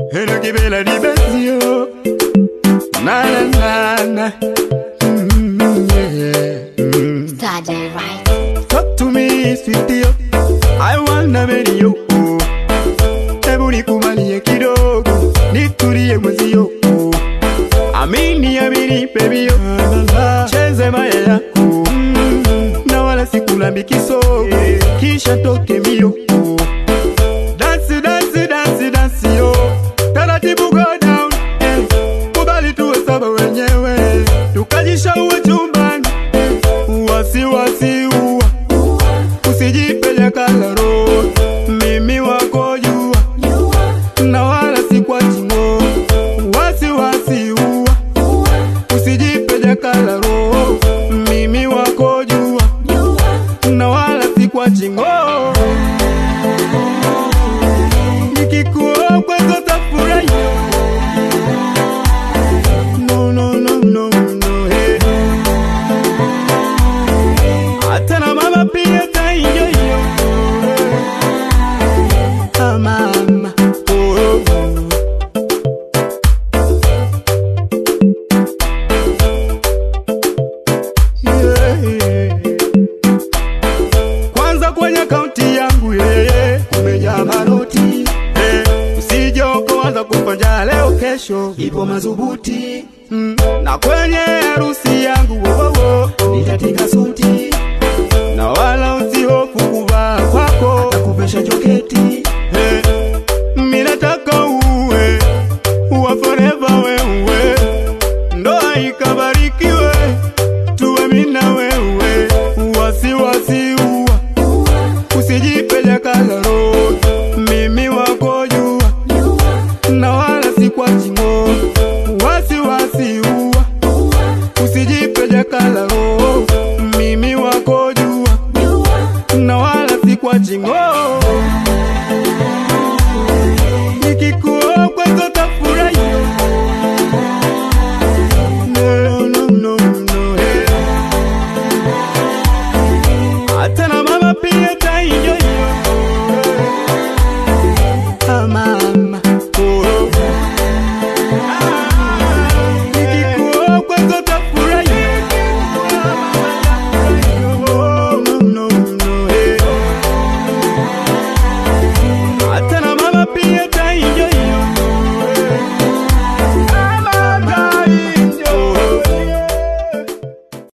Eno kibela di bezio Na na na na Mm, yeah. Mm. Started right. Talk to me sweetie yo I wanna marry you Hebu nikubalie kidogo Nitulie mwezio Amini amini baby yo Cheze maya yako Na wala sikulambi kisogo Kisha toke mbio Dance dance dance dance yo Taratibu go down eh. Kubali tuwe saba wenyewe Tukajishaue chumbani eh. Wasiwasi uwa Usijipeleka kalaro Mimi wako jua Na wala si kwa chingo Wasiwasi uwa Usijipeleka kalaro Mimi wako jua Na wala si kwa chingo Nikikuoa kwetu tafurahi No no no no no hey. Hata na mama pia taenjoy yo. Ah, mama oh, oh. Yeah. Kwanza kwenye kaunti yangu yeye kumejaa manoti eh, usije ukaanza kufanya leo kesho ipo madhubuti mm. na kwenye harusi yangu wo, wo, wo, nitatinga suti na wala usihofu kuvaa kwako atakuvesha joketi eh, mimi nataka uwe uwa forever wewe ndoa ikabarikiwe tuwe mimi na wewe wasiwasi uwa usijipeleka kalaro mimi wako jua na wala si kwa chingo wasiwasi uwa usijipeleka kalaro mimi wako jua na wala si kwa chingo nikikuoa kwetu tafurahi no, no, no, no, hey. hata na mama pia